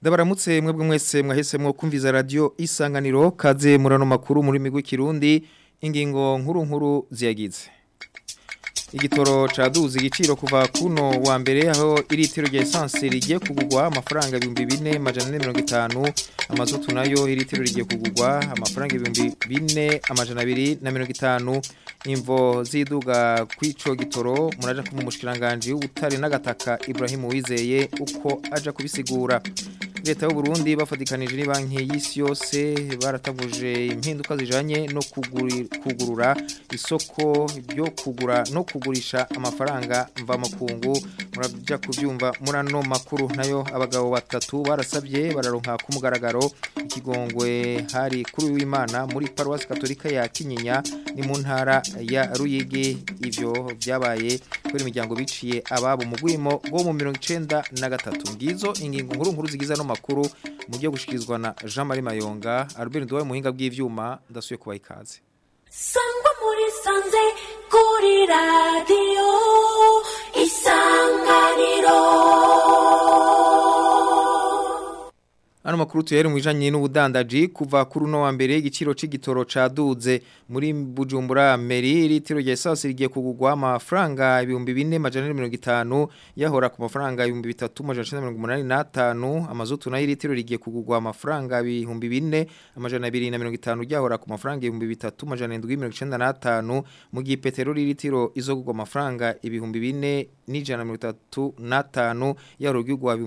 Ndabaramutse mwebwe mwese mwahisemwo kumviza radio isanganiro kaze murano makuru muri migwi kirundi ingingo nkuru nkuru ziyagize. Igitoro caduze igiciro kuva kuno wa mbere aho iritiro rya essence rigiye kugurwa amafaranga 2450 amazutu nayo iritiro rigiye kugurwa amafaranga 4250 imvo ziduga kwico gitoro muraja ku mushikiranganje w'ubutare n'agataka Ibrahim Wizeye uko aja kubisigura leta y'u Burundi bafatikanije ni banki y'isi yose baratavuje impinduka zijanye no kugurura isoko ryo kugura no kugurisha amafaranga mva makungu muraja kuvyumva murano makuru nayo abagabo batatu barasabye bararonka ku mugaragaro ikigongwe hari kuri w'Imana muri paroisse katolika ya Kinyinya ni mu ntara ya Ruyigi ivyo vyabaye kuri imiryango biciye ababo mu gwimo go mu 93 ngizo ingingo nkuru nkuru zigiza no makuru mu byo gushikirizwa na Jean Marie Mayonga Albert Ndwaye muhinga bw'ivyuma ndasuye kubaha ikaze Sangwa muri sanze kuri radio isanganiro Ano makuru tuyere mwijanye n'ubudandaji kuva kuri uno wa mbere igiciro c'igitoro caduze muri Bujumbura Meri litiro rya essence rigiye kugurwa amafaranga 2450 yahora ku mafaranga 3385 amazutu nayo litiro rigiye kugurwa amafaranga 4250 yahora ku mafaranga 3795 mu gihe petroli litiro izogurwa amafaranga 4435 yahora kugurwa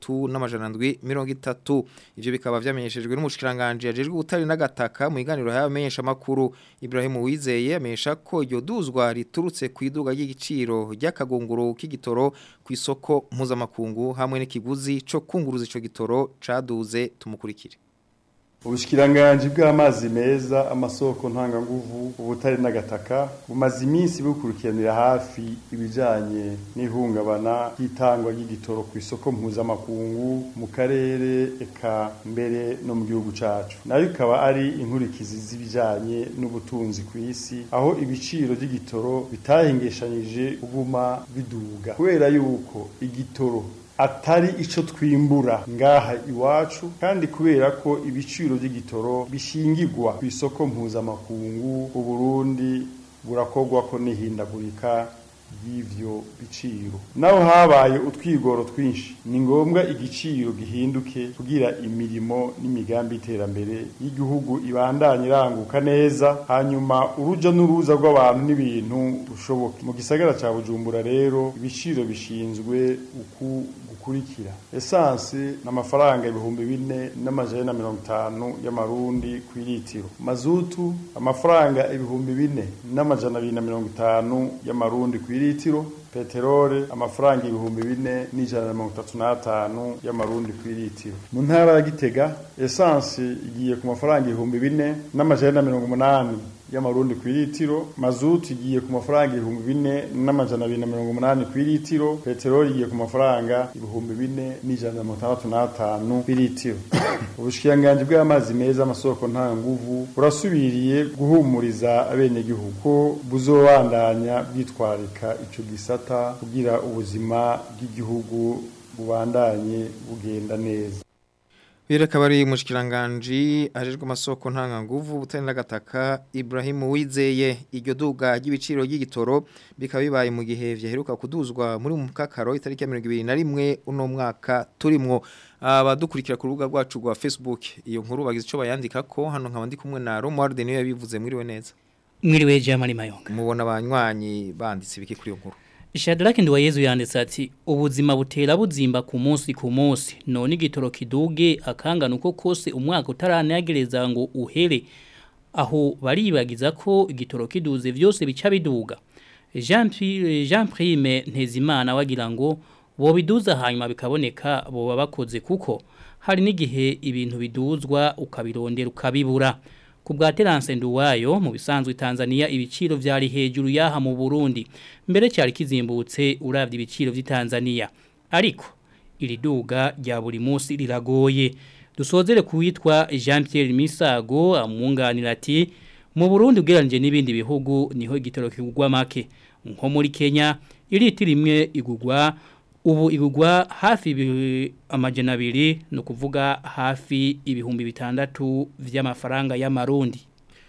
3730 ivyo bikaba vyamenyeshejwe n'umushikiranganje yajejwe ubutari n'agataka mu iganiro y'abamenyesha makuru Ibrahim Wizeye amenyesha ko iryo duzwa riturutse ku iduga ry'igiciro ry'akagunguru k'igitoro ku isoko mpuzamakungu hamwe n'ikiguzi co kunguruza ico gitoro caduze tumukurikire Ubushikiranganji bw'amazi meza amasoko ntanganguvu ubutari n'agataka bumaze iminsi bukurikiranira hafi ibijanye n'ihungabana ry'itangwa ry'igitoro ku isoko mpuzamakungu mu karere eka mbere no mu gihugu cacu nayo ikaba ari inkurikizi z'ibijanye n'ubutunzi ku isi aho ibiciro by'igitoro bitahingeshanyije kuguma biduga kubera yuko igitoro atari ico twimbura ngaha iwacu kandi kubera ko ibiciro by'igitoro bishingirwa ku isoko mpuzamakungu uburundi burakorwa ko n'ihindagurika y'ivyo biciro naho habaye utwigoro twinshi ni ngombwa igiciro gihinduke kugira imirimo n'imigambi y'iterambere y'igihugu ibandanye iranguka neza hanyuma uruja n'uruza rw'abantu n'ibintu rushoboke mu gisagara ca bujumbura rero ibiciro bishinzwe uku gukurikira esanse n'amafaranga ibihumbi bine n'amajana na mirongo itanu y'amarundi ku litiro mazutu amafaranga ibihumbi bine n'amajana abiri na mirongo itanu y'amarundi ku litiro peterole amafaranga ibihumbi bine n'ijana na mirongo itatu n'atanu y'amarundi ku litiro mu ntara ya gitega esanse igiye ku mafaranga ibihumbi bine n'amajana na mirongo umunani y'amarundi ku litiro mazutu igiye ku mafaranga ibihumbi bine n'amajana abiri na mirongo umunani ku litiro peteroli igiye ku mafaranga ibihumbi bine n'ijana na mirongo itandatu n'atanu ku litiro ubushikiranganji bw'amazi meza amasoko nta nguvu burasubiriye guhumuriza abenegihugu ko buzobandanya bwitwarika ico gisata kugira ubuzima bw'igihugu bubandanye bugenda neza Bire kabari mushikiranganje ajejwe amasoko ntanga nguvu butari n'agataka Ibrahim Wizeye iryo duga ry'ibiciro y'igitoro bikaba bibaye mu gihe vyaheruka kuduzwa muri mu kakaro itariki ya 2021 uno mwaka turimwo abadukurikira ku rubuga rwacu rwa Facebook iyo nkuru bagize ico bayandika ko hano nkaba ndi kumwe na Romuald niyo yabivuze mwiriwe neza mwiriwe Jamali Mayonga mubona abanywanyi banditse biki kuri iyo nkuru Shadrack Nduwayezu yanditse ati ubuzima butera buzimba ku munsi ku munsi none igitoro kiduge akangana uko kose umwaka utaranagereza ngo uhere aho baribagiza ko igitoro kiduze vyose bica biduga Jean Jean Prime Ntezimana wagira ngo bo biduza hanyuma bikaboneka bo bakoze kuko hari n'igihe ibintu biduzwa ukabirondera ukabibura ku bwa Terence Nduwayo mu bisanzwe Tanzania ibiciro vyari hejuru yaha mu Burundi mbere cyari kizimbutse uravye ibiciro vy'i Tanzania ariko iri duga rya buri munsi riragoye dusozere kuwitwa Jean Pierre Misago amwunganira ati mu Burundi ugereranije n'ibindi bihugu niho igitoro kigugwa make nko muri Kenya iritiro imwe igugwa ubu igugwa hafi ibi- amajana abiri ni ukuvuga hafi ibihumbi bitandatu vy'amafaranga y'amarundi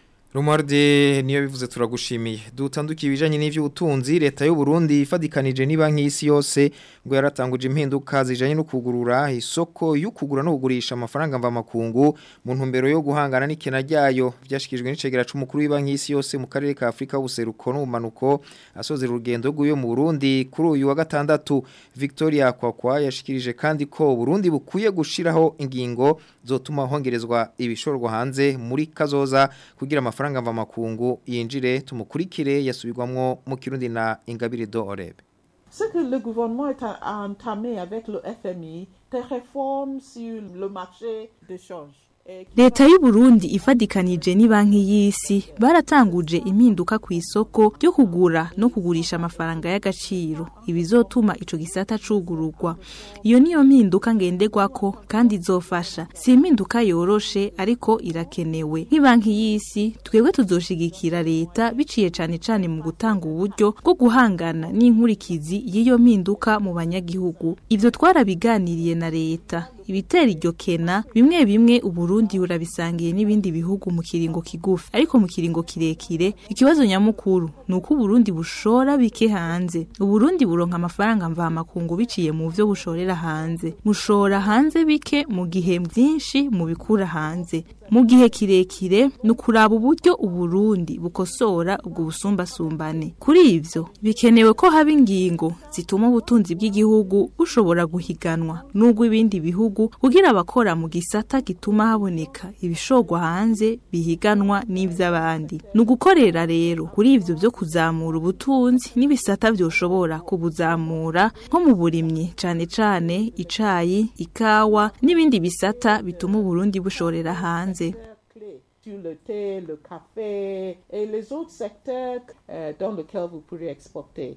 Romualde niyo bivuze turagushimiye dutandukiye ibijanye n'ivy'ubutunzi leta y'u Burundi ifadikanije ni banki y'isi yose ngo yaratanguje impinduka zijanye no kugurura isoko y'ukugura no kugurisha amafaranga mva makungu mu ntumbero yo guhangana n'ikena ryayo byashikijwe n'icegera c'umukuru w'ibanki y'isi yose mu karere ka Afrika ubuseruko n'ubumanuko asozera urugendo rw'uyo mu Burundi kuri uyu wa gatandatu Victoria Kwakwa yashikirije kandi ko Burundi bukwiye gushiraho ingingo zotuma hongerezwa ibishorwa hanze muri kazoza kugira amafaranga mva makungu yinjire tumukurikire yasubirwamwo mu Kirundi na Ingabire do Orebe Ce que le gouvernement est a a entamé avec le FMI, des réformes sur le marché de change. et qui leta y'u Burundi ifadikanije ni banki y'isi baratanguje impinduka ku isoko ryo kugura no kugurisha amafaranga y'agaciro ibizotuma ico gisata cugururwa iyo niyo mpinduka ngenderwako kandi izofasha si impinduka yoroshe ariko irakenewe nk'ibanki y'isi twebwe tuzoshigikira leta biciye cane cane mu gutanga uburyo bwo guhangana n'inkurikizi y'iyo mpinduka mu banyagihugu ivyo twarabiganiriye na leta ibitera iryo kena bimwe bimwe uburundi burabisangiye n'ibindi bihugu mu kiringo kigufi ariko mu kiringo kirekire ikibazo nyamukuru ni uko uburundi bushora bike hanze uburundi buronka amafaranga mvamakungu biciye mu vyo bushorera hanze mushora hanze bike mu gihe vyinshi mubikura hanze mu gihe kirekire ni ukuraba uburyo uburundi bukosora ubwo busumbasumbane kuri ivyo bikenewe ko haba ingingo zituma ubutunzi bw'igihugu bushobora guhiganwa n'ubwo ibindi bihugu kugira abakora mu gisata gituma haboneka ibishorwa hanze bihiganwa n'ivy'abandi ni ugukorera rero kuri ivyo vyo kuzamura ubutunzi n'ibisata vyoshobora kubuzamura nko mu burimyi cane cane icayi ikawa n'ibindi bisata bituma uburundi bushorera hanze clés sur le thé, le café et les autres secteurs euh, dans lesquels vous pourrez exporter.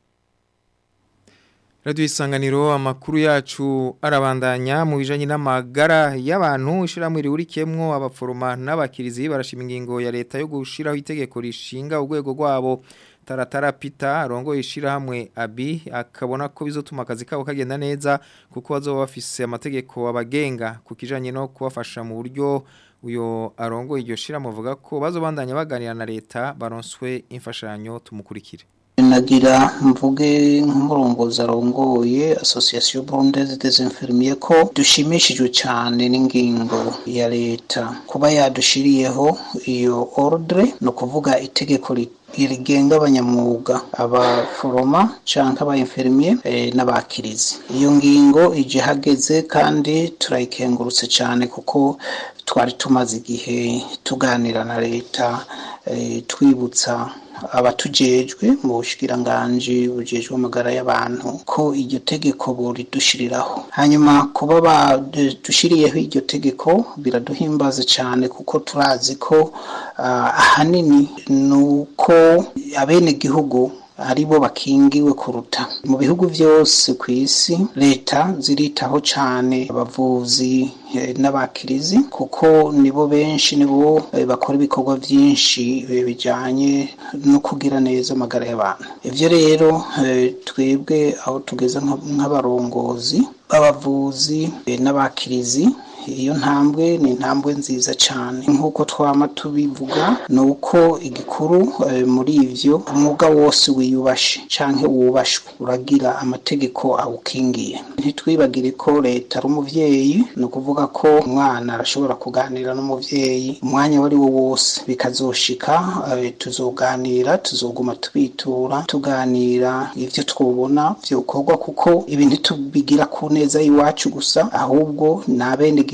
Radio isanganiro amakuru yacu arabandanya mu bijanye n'amagara y'abantu ishiramwe riurikemwo abaforoma n'abakirizi barashima ingingo ya leta yo gushiraho itegeko rishinga urwego rwabo taratara pita arongo ishirahamwe abi akabona ko bizotuma akazi kabo kagenda neza kuko bazoba bafise amategeko abagenga kukijanye no kubafasha mu buryo uyo arongo iryo shirahamwe avuga ko bazobandanya baganira na leta baronswe imfashanyo tumukurikire nagira mvuge nk'umurongozi arongoye association burundaise des infirmiers ko dushimishijwe cyane n'ingingo ya leta kuba yadushiriyeho iyo ordre no kuvuga itegeko ri- rigenga abanyamwuga abaforoma canke aba infirmier eh, n'abakirizi iyo ngingo ije hageze kandi turayikengurutse cyane kuko twari tumaze igihe tuganira na leta eh, twibutsa abatujejwe mu bushikiranganji bujejwe amagara y'abantu ko iryo tegeko buridushiriraho hanyuma kuba badushiriyeho iryo tegeko biraduhimbaza cyane kuko turazi ko ah, ahanini ni uko abenegihugu aribo bakingiwe kuruta mu bihugu byose ku isi leta ziritaho cyane abavuzi eh, n'abakirizi kuko nibo benshi nibo eh, bakora ibikorwa byinshi eh, bijyanye no kugira neza amagara y'abantu ibyo rero eh, twebwe aho tugeze nka- nk'abarongozi b'abavuzi eh, n'abakirizi iyo ntambwe ni intambwe nziza cyane nk'uko twama tubivuga ni uko igikuru eh, muri ivyo umwuga wose wiyubashe canke wubashwe uragira amategeko awukingiye ntitwibagire ko leta ari umuvyeyi ni ukuvuga ko umwana arashobora kuganira n'umuvyeyi umwanya wari wo wose bikazoshika eh, tuzoganira tuzoguma tubitura tuganira ivyo twobona vyokorwa kuko ibi ntitubigira ku neza y'iwacu gusa ahubwo ni abenegihugu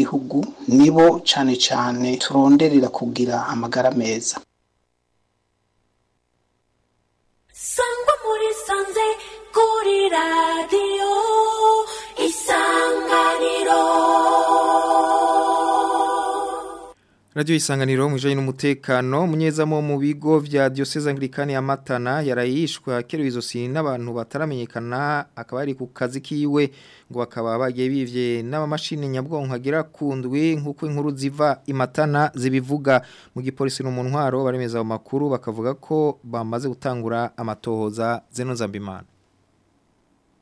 nibo cane cane turonderera kugira amagara meza sangwa muri sanze kuri radiyo isanganiro Radio isanganiro mu bijanye n'umutekano munyezamo mu bigo vya Diocese Anglikani ya Matana yarayishwe akerewe izosi n'abantu bataramenyekana akaba ari ku kazi kiwe ngo bakaba bagiye bivye n'amamashini nyabwonko agira kundwi nkuko inkuru ziva imatana zibivuga mu gipolisi no mu ntwaro baremeza mu makuru bakavuga ko bamaze gutangura amatohoza zeno zambimana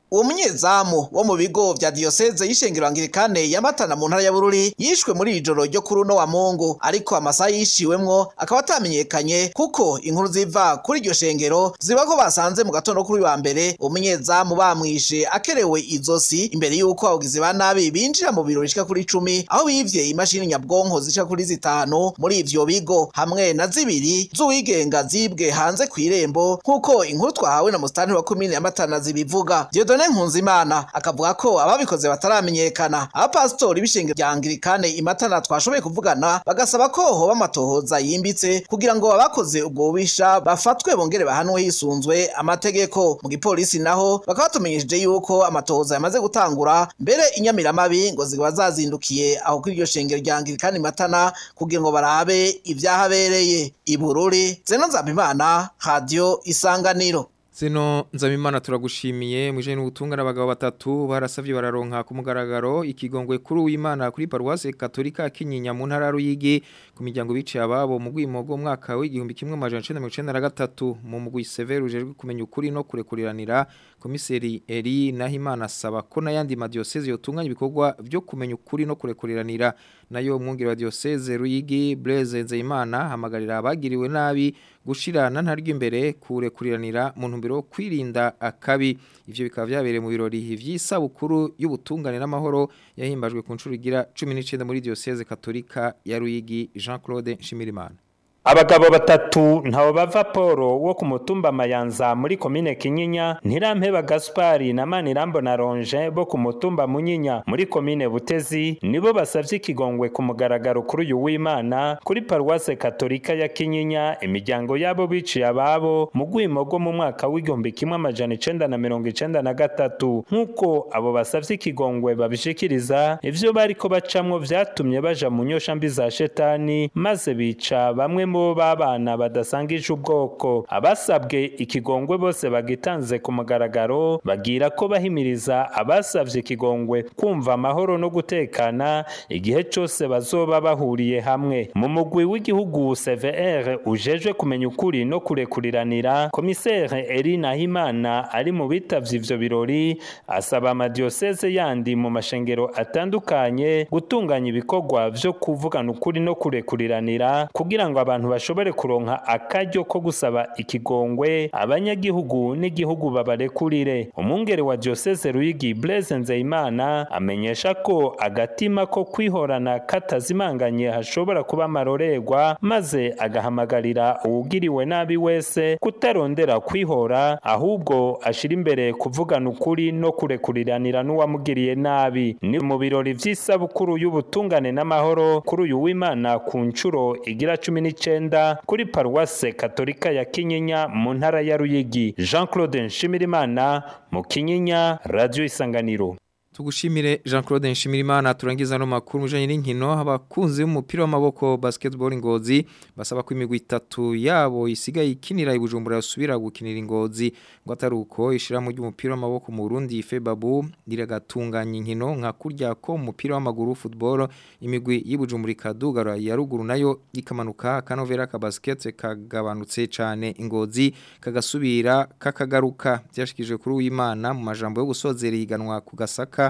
uwo munyezamu wo mu bigo vya diyoseze y'ishengero angirikane ya matana mu ntara ya bururi yishwe muri iri joro ryo kuri uno wa mungu ariko amasaha yishiwemwo akaba atamenyekanye kuko inkuru ziva kuri iryo shengero ziba ko basanze mu gatondo kuri wa mbere uwo munyezamu bamwishe akerewe izosi imbere y'uko abagizi ba nabi binjira mu biro bishika kuri icumi aho bivye imashini nyabwonko zishika kuri zitanu muri ivyo bigo hamwe na zibiri z'uwigenga zibwe hanze kw'irembo nk'uko inkuru twahawe na musitani wa komine ya matana zibivuga Dieudonne Nkunzimana akavuga ko ababikoze bataramenyekana abapasitori b'ishengero rya Anglikane imatana twashoboye kuvugana bagasaba ko hoba amatohoza yimbitse kugira ngo abakoze ubwo bubisha bafatwe bongere bahanwe hisunzwe amategeko mu gipolisi naho bakaba batumenyesheje yuko amatohoza yamaze gutangura mbere inyamiramabi ngo zikaba zazindukiye aho kuri iryo shengero rya Anglikane imatana kugira ngo barabe ibyahabereye ibururi zeno nzabimana radio isanganiro Zeno nzabimana turagushimiye muje n'ubutungana abagabo batatu barasavye bararonka ku mugaragaro ikigongwe kuri uwimana kuri paruwase katolika kinyinya mu ntara ruyigi ku miryango biciye ababo mu gwimogo mwaka w'igihumbi kimwe amajana 1993 mu mugwi severe ujejwe kumenya ukuri no kurekuriranira komiseri Eri Nahimana asaba ko n'ayandi madiocese yotunganya ibikorwa byo kumenya ukuri no kurekuriranira nayo mwungere wa diocese Ruyigi Blaise Nzeyimana hamagarira abagiriwe nabi gushirana ntaryo imbere kurekuriranira mu ntumbero yo kwirinda akabi ivyo bikaba vyabereye mu birori vy'isabukuru y'ubutungane n'amahoro yahimbajwe ku ncuro igira 19 muri diocese katolika ya Ruyigi Jean-Claude Nshimirimana Abagabo batatu ntawo bava Poro wo ku mutumba Mayanza muri komine Kinyinya Ntirampeba Gaspari na Manirambo na Ronge bo ku mutumba Munyinya muri komine Butezi nibo basavye ikigongwe ku mugaragaro kuri uyu w'Imana kuri paruwase katolika ya Kinyinya imiryango yabo biciye ababo mu gwimo rwo mu mwaka w'igihumbi kimwe amajana icenda na mirongo icenda na gatatu nk'uko abo basavye ikigongwe babishikiriza ivyo bariko bacamwo vyatumye baja mu nyosha mbi za shetani maze bica bamwe mu babana badasangije ubwoko abasabwe ikigongwe bose bagitanze ku mugaragaro bagira ko bahimiriza abasavye ikigongwe kumva amahoro no gutekana igihe cose bazoba bahuriye hamwe mu mugwi w'igihugu CVR ujejwe kumenya ukuri no kurekuriranira komisere Eri Nahimana ari mu bitavye ivyo birori asaba amadioseze yandi mu mashengero atandukanye gutunganya ibikorwa vyo kuvugana ukuri no kurekuriranira kugira ngo abantu bashobore kuronka akaryo ko gusaba ikigongwe abanyagihugu n'igihugu babarekurire umwungere wa diocese Ruyigi Blaise Nzeyimana amenyesha ko agatima ko kwihorana katazimanganye hashobora kuba amarorerwa maze agahamagarira uwugiriwe nabi wese kutarondera kwihora ahubwo ashira imbere kuvugana ukuri no kurekuriranira n'uwamugiriye nabi ni mu birori vy'isabukuru y'ubutungane n'amahoro kuri uyu w'Imana ku ncuro igira cumi n'icenda kuri paruwase katolika ya Kinyinya mu ntara ya Ruyigi Jean Claude Nshimirimana mu Kinyinya Radio Isanganiro Tugushimire Jean-Claude Nshimirimana turangiza no makuru mujanye n'inkino abakunzi b'umupira w'amaboko basketball ngozi basaba ko imigwi itatu yabo isigaye ikinira ibujumbura yasubira gukinira ingozi ngo ataruko ishira mu ry'umupira w'amaboko mu Burundi Febabu riragatunganya inkino nka kurya ko umupira w'amaguru football imigwi y'ibujumbura ikadugara ya ruguru nayo ikamanuka kanovera ka basket kagabanutse cane ingozi kagasubira kakagaruka byashikije kuri uwimana mu majambo yo gusozera iganwa ku gasaka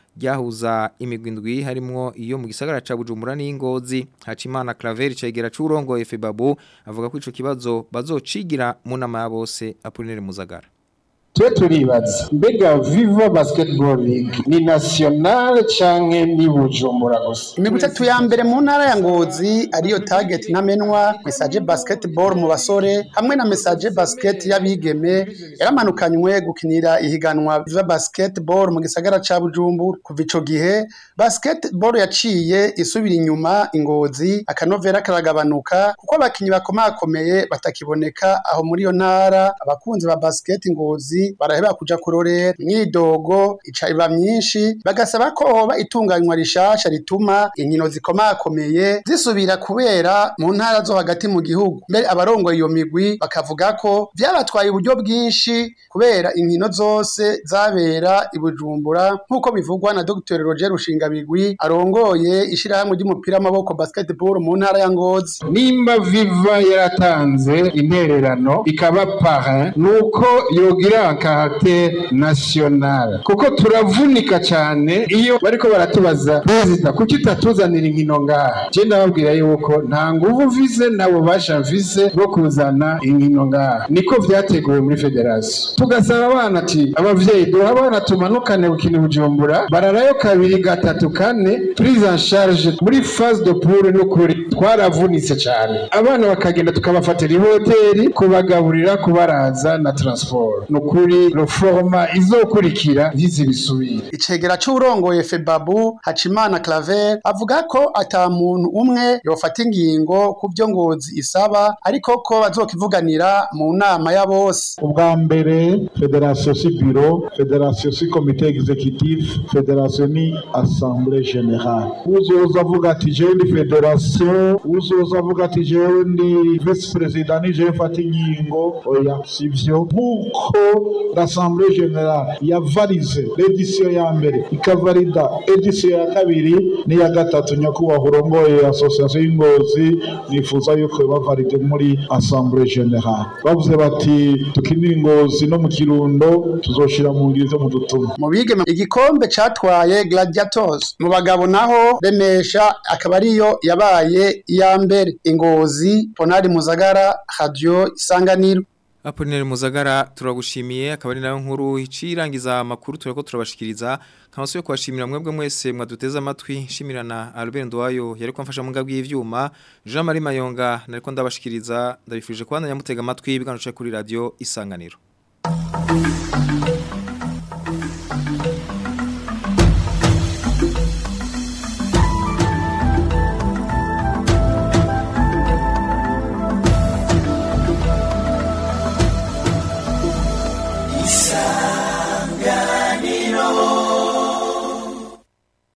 ryahuza imigwi indwi harimo iyo mu gisagara ca Bujumbura n'ingozi Hacimana Claver cegera c'urongo Febabu avuga ko ico kibazo bazocigira mu nama ya bose Apollinaire Muzagara twe turibaza mbega viva basketball league ni national canke ni bujumbura gusa imigwi itatu ya mbere mu ntara ya ngozi ariyo target ntamenwa message basketball mu basore hamwe na message basket y'abigeme yaramanukanywe gukinira ihiganwa viva basketball mu gisagara ca bujumbura kuva ico gihe basketball yaciye isubira inyuma ingozi akanovera karagabanuka kuko abakinyi bakomakomeye batakiboneka aho muri iyo ntara abakunzi ba basket ngozi baraheba kuja kurorera imyidogo ica iba myinshi bagasaba ko hoba itunganywa rishasha rituma inkino zikomakomeye zisubira kubera mu ntara zo hagati mu gihugu mbere abarongoye iyo migwi bakavuga ko vyabatwaye uburyo bwinshi kubera inkino zose zabera i Bujumbura nk'uko bivugwa na Dr Roger Rushingabigwi arongoye ishirahamwe ry'umupira w'amaboko basketball mu ntara ya Ngozi nimba viva yaratanze intererano ikaba parrain nuko yogira en caractère national kuko turavunika cyane iyo bariko baratubaza perezida kuki utatuzanira inkino ngaha je ndababwira yuko nta nguvu mvise nabo basha mvise bwo kuzana inkino ngaha niko vyateguwe muri federasiyo tugasaba abana ati abavyeyi duha abana tumanukane gukina bujumbura bararayo kabiri gatatu kane prise en charge muri phase de poule n'ukuri twaravunitse cyane abana bakagenda tukabafatira ihoteli kubagaburira kubaraza na transport nukuri reforma izokurikira ntizi bisubire icegera c'urongoye febabu hacimana claver avuga ko ata muntu umwe yofata ingingo ku byo ngozi isaba ariko ko bazokivuganira mu nama ya bose ubwa mbere federasiyo si biro federasiyo si komite executive federasiyo ni assemblée générale uzoza avuga ati jewe ndi federasiyo uzoza avuga ati jewe ndi vice perezida ni jewe mfata inkingo oya sivyo nk'uko l'assemblée générale yavarize l'edition ya mbere ikavarida edition ya kabiri n'iya gatatu nyakubahwa urongoye association y'ingozi nifuza yuko bavaride muri assemblée générale bavuze bati tukinira ingozi no mu kirundo tuzoshira mu ngiri zo mu dutuma mu bigeme igikombe catwaye gladiators mu bagabo naho remesha akaba ariyo yabaye iya mbere ingozi ponari muzagara radio isanganiro Apolineri Muzagara turagushimiye akaba ari nayo nkuru icirangiza amakuru tureko turabashikiriza kamaso yo kwashimira mwebwe mwese mwaduteza amatwi shimirana Albert Ndwayo yariko amfasha mu ngabwi y'ivyuma Jean Marie Mayonga nariko ndabashikiriza ndabifuje kubandanya mutega amatwi ibiganiro kuri radio isanganiro Isa